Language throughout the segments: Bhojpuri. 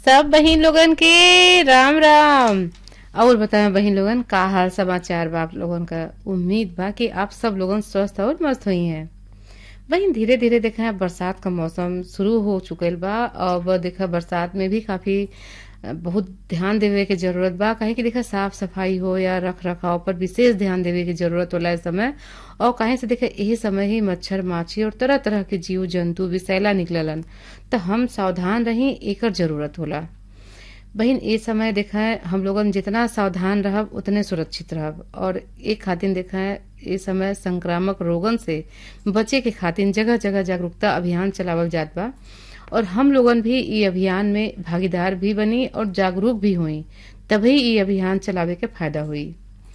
सब बहिन लोगन के राम राम और बताएं बहिन लोगन का हाल समाचार बा आप लोगन का उम्मीद बा कि आप सब लोगन स्वस्थ और मस्त हुई हैं बहिन धीरे धीरे देखा बरसात का मौसम शुरू हो चुकल बा अब देखा बरसात में भी काफी अ, बहुत ध्यान देवे के जरूरत बा काहे कि देखा साफ सफाई हो या रख रखाव पर विशेष ध्यान देवे के जरूरत होला इस समय और काहे से देखा यही समय ही मच्छर माछी और तरह तरह के जीव जंतु विषैला निकललन तो हम सावधान रही एकर जरूरत होला बहिन ए समय देखा है हम लोगन जितना सावधान रहब उतने सुरक्षित रहब और एक खातिर देखा है ए समय संक्रामक रोगन से बचे के खातिर जगह जगह जागरूकता अभियान चलावल जात बा और हम लोगन भी ई अभियान में भागीदार भी बनी और जागरूक भी हुई तभी ई अभियान चलावे के फायदा हुई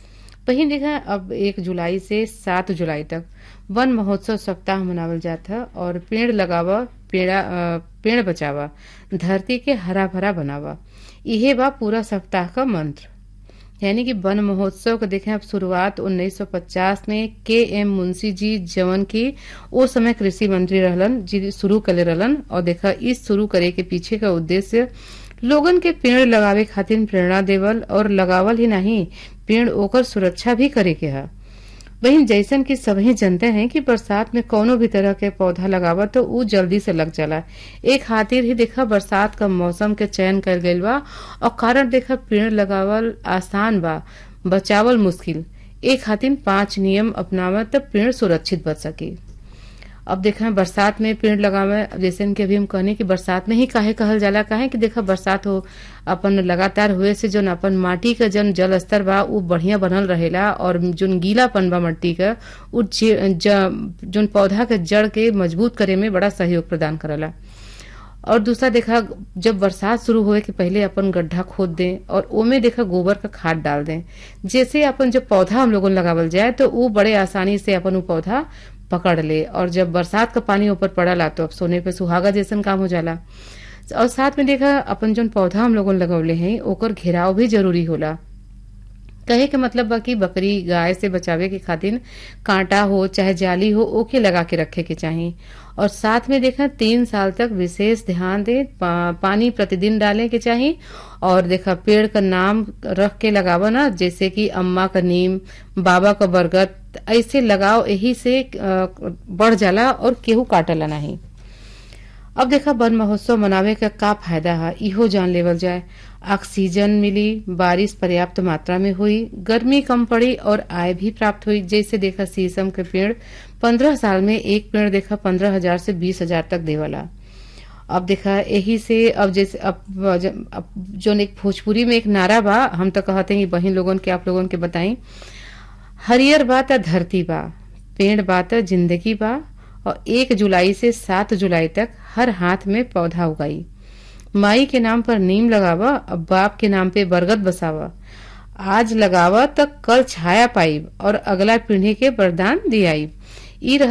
वहीं देखा अब एक जुलाई से सात जुलाई तक वन महोत्सव सप्ताह मनावल जाता है और पेड़ लगावा पेड़ा अ, पेड़ बचावा धरती के हरा भरा बनावा इहे बा पूरा सप्ताह का मंत्र यानी कि वन महोत्सव के देखें अब शुरुआत 1950 में के एम मुंशी जी जवन की ओ समय कृषि मंत्री रहलन जी शुरू करे रहलन और देखा इस शुरू करे के पीछे का उद्देश्य लोगन के पेड़ लगावे खातिर प्रेरणा देवल और लगावल ही नहीं पेड़ ओकर सुरक्षा भी करे के है वहीं जैसन कि सभी जानते हैं कि बरसात में कोनो भी तरह के पौधा लगावा तो ऊ जल्दी से लग जाला एक खातिर ही देखा बरसात का मौसम के चयन कर गइल बा और कारण देखा पेड़ लगावल आसान बा बचावल मुश्किल एक खातिर पांच नियम अपनावा तो पेड़ सुरक्षित बच सके अब देखा बरसात में पेड़ लगावे अब जैसे कि अभी हम कहने कि बरसात में ही काहे कहल जाला काहे कि देखा बरसात हो अपन लगातार हुए से जोन अपन माटी का जन जल स्तर बा उ बढ़िया बनल रहेला और जोन गीलापन बा मट्टी का उ जे- ज- जोन पौधा के जड़ के मजबूत करे में बड़ा सहयोग प्रदान करला और दूसरा देखा जब बरसात शुरू होए के पहले अपन गड्ढा खोद दें और ओमे देखा गोबर का खाद डाल दें जैसे अपन जब पौधा हम लोगन लगावल जाए तो वो बड़े आसानी से अपन वो पौधा पकड़ ले और जब बरसात का पानी ऊपर पड़ला तो अब सोने पे सुहागा जैसन काम हो जाला और साथ में देखा अपन जोन पौधा हम लोगन लगवले हैं ओकर घेराव भी जरूरी होला कहे के मतलब बा कि बकरी गाय से बचावे के खातिर कांटा हो चाहे जाली हो ओके लगा के रखे के चाही और साथ में देखा तीन साल तक विशेष ध्यान दे पा, पानी प्रतिदिन डाले के चाही और देखा पेड़ का नाम रख के लगावा ना जैसे कि अम्मा का नीम बाबा का बरगद ऐसे लगाओ यही से अ, बढ़ जाला और केहू काटला नहीं अब देखा वन महोत्सव मनावे का का फायदा है इहो जान लेवल जाए ऑक्सीजन मिली बारिश पर्याप्त मात्रा में हुई गर्मी कम पड़ी और आय भी प्राप्त हुई जैसे देखा शीशम के पेड़ पंद्रह साल में एक पेड़ देखा पंद्रह हजार से बीस हजार तक देवला अब देखा यही से अब जैसे अब, अब जो एक भोजपुरी में एक नारा बा हम तो कहते हैं कि बहिन लोगन के आप लोगन के बताई हरियर बा त धरती बा पेड़ बा त जिंदगी बा और एक जुलाई से सात जुलाई तक हर हाथ में पौधा उगाई माई के नाम पर नीम लगावा और बाप के नाम पे बरगद बसावा आज लगावा तो कल छाया पाई और अगला पीढ़ी के वरदान दियाई ई रह